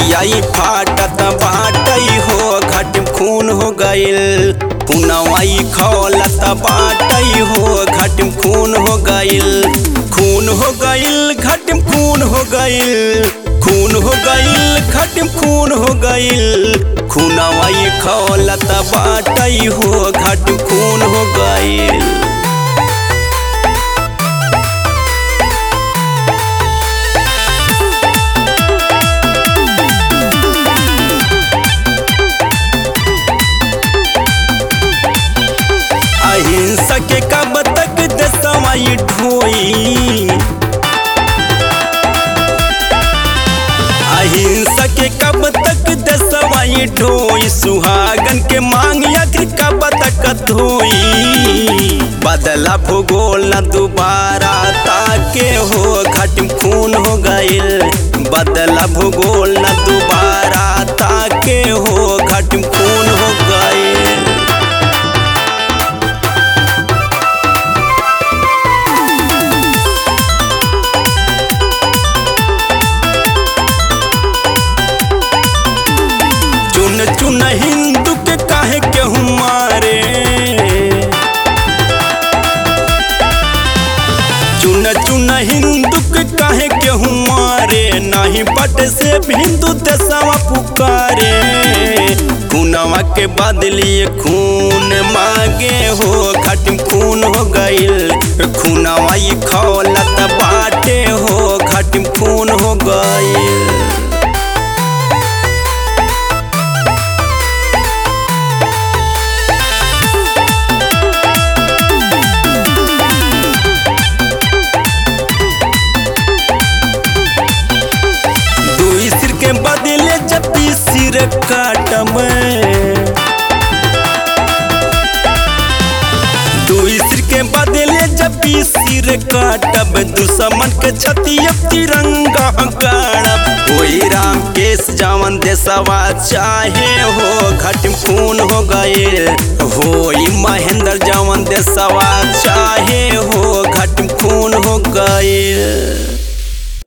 छतियाई फाटत बाटई हो घट खून हो गइल खुनवाई खौलत बाटई हो घट खून हो गइल खून हो गइल घट खून हो गइल खून हो गइल घट खून हो गइल खुनवाई खौलत बाटई हो घट खून हो गइल अहिंसा के कब तक दसवाई ढोई अहिंसा के कब तक दसवाई ढोई सुहागन के मांग आखिर कब तक धोई बदला भूगोल न दोबारा ताके हो घट खून हो गइल बदला भूगोल न दोबारा ताके हो घट खून हो गइल चुन चुन हिंदू के काहे केहू मारे चुन चुन हिंदू के काहे केहू मारे नहीं पट से हिंदू देशवा पुकारे खूनवा के बदली खून मांगे हो घट खून हो गइल खूनवा ई खौलत बाटे हो घट खून हो गइल दुई सिर के बदले जब भी सिर काटम दुई सिर के बदले जब भी सिर काटब दुश्मन के छतिया तिरंगा गाड़ब ओई राम केस जावन देसवा चाहे हो घट खून हो गए होई महेंद्र जावन देसवा चाहे हो घट खून हो गए